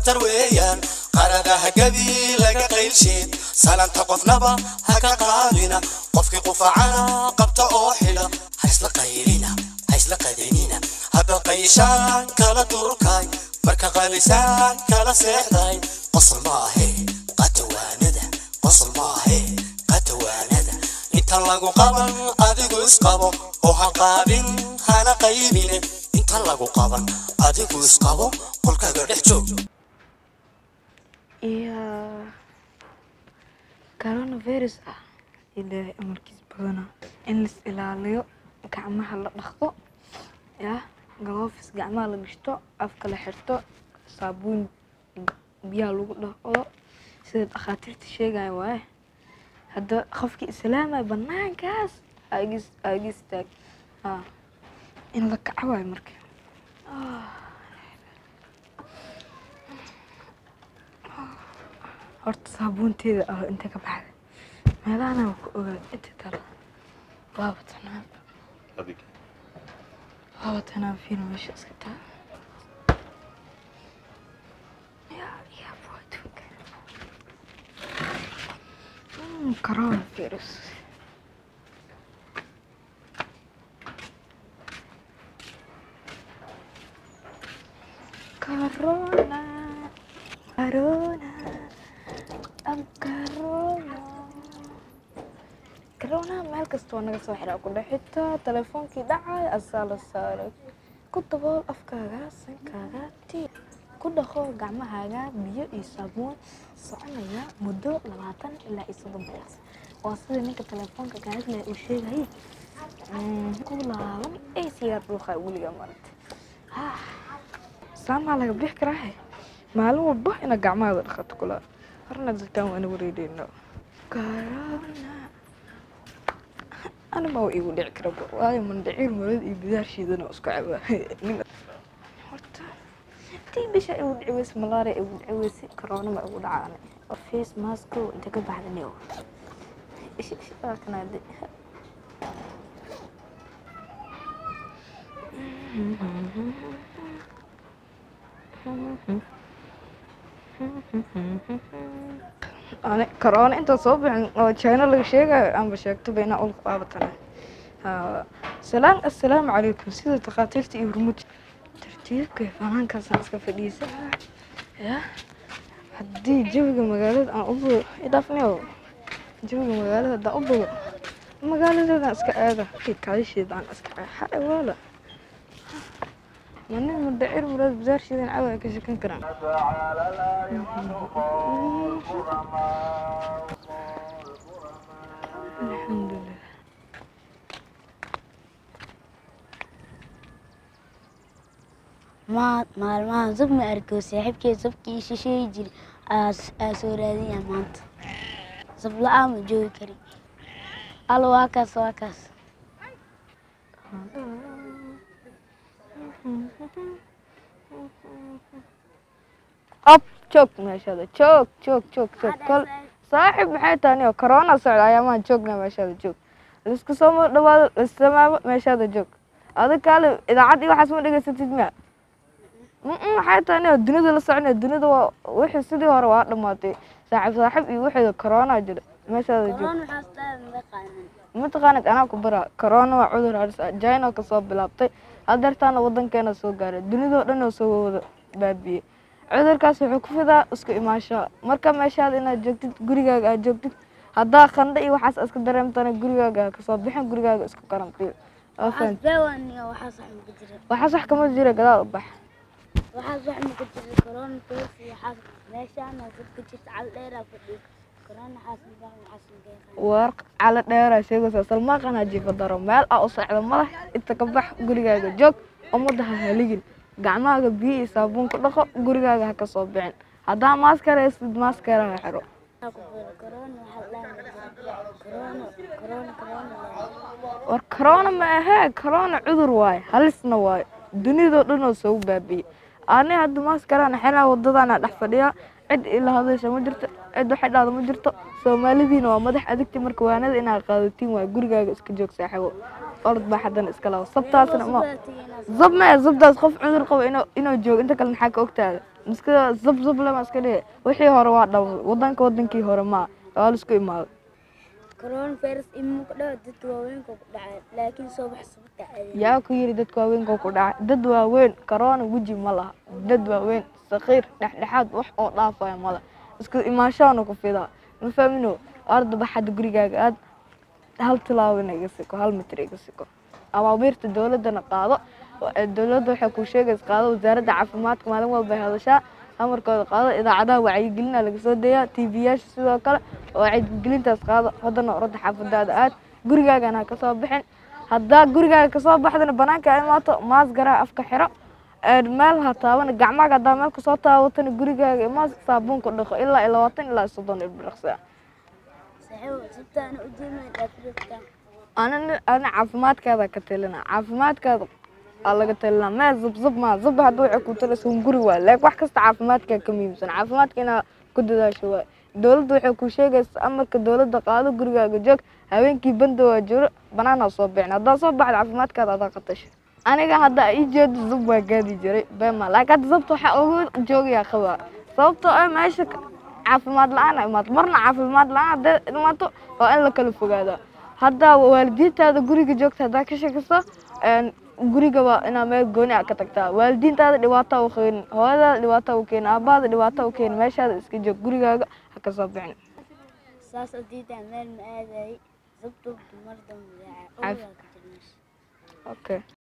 khatar weeyaan qaradaha gabi laga qaylsheed salanta qofnaba ha ka qaadina qofkii qufacana qabta oo xidha ha isla qaylina ha isla qadanina hadda qayshaan kala durkay marka qalisaan kala seexday qosol maahe qatawaanada qosol maahe qatawaanada inta lagu qaban adigu isqabo oo ha qaabin hana qaybine inta lagu qaban adigu isqabo qolkaaga dhex joog iyo coronavirus ah ilaahay amarkiis badana in lais ilaaliyo gacmaha la dhaqdo ya galoofis gacmaha la gashto afka la xirto saabuun biyaha lagu dhaqdo sida dhakhaatiirta sheegaya waaye hadda qofkii islaamaya banaankaas agis agis taag ha in la kaco waayo marka horta saabuunteeda ah inta ka baxda meelahana waa ku ogaad inta kale waaba tanaan waaba tanaan fiina meesha iska taa yaa yaa boytuga corona virus corona corona am corona corona meel kasta waa naga soo xiraa ku dhex xitaa telefoonkii dhacay asaa la saaray ku dabool afkaaga sankaaga tii ku dhaqo gacmahaaga biyo iyo saabuun soconaya muddo labaatan ilaa iyo soddon bilaas waa sida ninka telefoonka gaadlaya uu sheegayay ku laaban ay sigaar dhuuqa weligaa maragtay saamaa laga bixi karaahe maalin walba ina gacmahada dhaqato kula horna dadkaan waana wareedeyno corona anima waa igu dhici karaba waayo mandhiciir marad iyo bidaar shiidana isku caba horta tii bisha igu dhici weyse malaria igu dhici weyse corona ma igu dhacaane face masko inta ka baxdani waa kanaade ani corona inta soo bixin oo china laga sheegayo aanba sheegtaba inaa ul qaabatana salaan assalaamu calaykum sida takhaatiirta iyo hormuud tartiibka fanaankaasaan iska fadhiisa ya haddii jawiga magaalada aan u bogo idhaafniyo jawiga magaalada haddaan u bogo magaaladeedaan iska aada kaalisheedaan iska xae waala manin madhacir muraad basaarsheedan cawa ka shekan karaan alxamdulilah Ma- maalmahan sub ma arko saaxiibkey sabkii shisheey jiri aa soo raadinaya maanta sab la-aan ma joogi kari al waa kaas waa kaas ab joog meeshada joog joog joog joog kol saaxib maxay tahay oo corona socda ayaamaan joogna meeshada joog lisku soo ma dhawaado lissamaamo meeshada joog adig kaale idaacad iyo waxaas ma dhegeysatid miya mm maxay tahay oo dunida la soconaya dunida waa wixii sidii hore waa dhamaatay saaxib saaxib iyo wixii corona jira meeshada joog mataqaanid anaa ku bara corona waa cudur halis ah china kasoo bilaabtay hadeertaana wadankeena soo gaaray dunidao dhan oo soo wada baabiyey cudurkaas wuxuu ku fidaa isku imaanshaha marka meeshaada inaad joogtid gurigaaga aad joogtid haddaa qandho iyo waxaas iska dareemtana gurigaaga ha kasoo bixin gurigaaga isku karantiyo waa fahanti waxaas wax maku jira waxaas wax kama jira gadaal u bax waxaas wax maku jira corona virus iyo waxaas meeshaana dadka jirta cal dheeraa fadhiyo corona waxaas magaa waxaas magaa war cala dheeraa sheegaysaa salmaaqanaa jiifa daro meel aa u socda ma leh inta ka bax gurigaaga joog ummadda ha haligin gacmahaaga biyo iyo saabuun ku dhaqo gurigaaga ha kasoo bixin haddaa maaskara haysid maaskara ha xiro corona waxaa la corona corona corona war corona ma ahee corona cudur waaye halisna waaye dunidao dhan oo soo baabiyey ani hadda maaskaraan xelaa wadadaana dhex fadhiyaa cid ila hadasha ma jirto cid waxay dhahda ma jirto soomaalidiina waa madax adigti marka waanada inaad qaadatiin waa gurigaaga iska joog saaxiibo orod baa haddana iska labo sabtaasna ma zab maya zabdaas qof cudur qabo inuu inuu joogo inta kale maxaa ka ogtaada iska zab zab lama iska dhihi wixii hore waa dhawday wadanka wadankii hore maa waa la isku imaaday coronavirus ima ku dhaco dadka waaweynka ku dhacay laakiin soo bax sababta caadi yaa ku yiri dadka waaweynka ku dhacay dad waaweyn corona weji ma laha dad waaweyn sakiir dhexdhexaad wax oo dhaafaya male isku imaashaana ku fidaa ma fahmino arda baxad gurigaaga aad hal tilaabana iga siko hal mitir iga siko awaabiirta dowladana qaado wa- dowladda waxay kuu sheegaysa qaado wasaaradda caafimaadka maalin walba ay hadashaa amarkooda qaado idaacadaha wacyigelina laga soo dayaa tv-yaasha sidoo kale wacyigelintaas qaado haddana orodda xaafadaada aad gurigaagana ha kasoo bixin haddaa gurigaaga kasoo baxdana banaanka ay imaato maas garaa afka xiro een meel ha taabana gacmaaga haddaa meel kasoo taabatana gurigaaga imaas saabuun ku dhaqo ilaa iyo labaatan ilaa iyo soddon ilbiriqsi saxiib sabtaana u jeedna dhaafirta ana ana caafimaadkaada ka talina caafimaadkaada aa laga talina mee zub zub maa zub hadda waxay ku talaysa un guri waay laakiin wax kasta caafimaadkaa ka muhiimsan caafimaadka inaa ku dadaasho waay dowladda waxay ku sheegaysa amarka dowladda qaado gurigaaga joog habeenkii banda waa jiro banaanaa soo bixin haddaa soo baxda caafimaadkaada adaa qatasha aniga hadda ii jeedo zub waa gaadi jiray bema laakiin hadda zabta waxaa ugu joogayaa qabaa sababtoo ah meesha ka- caafimaad la-aan ay imaato marna caafimaad la-aan hadday imaato waa in la kala fogaadaa hadda waalidiintaada guriga joogta haddaa ka sheekayso een, guriga waa inaa meel gooni ah ka tagtaa waalidiintaada dhibaato u keenin hooyadaada dhibaato u keenin aabaada dhibaato u keenin meeshaada iska joog gurigaaga ha ka soo bixin saas oo diidaa meel ma aadayay sababtoo dumar dambe Caaf- ka jirmaysa okay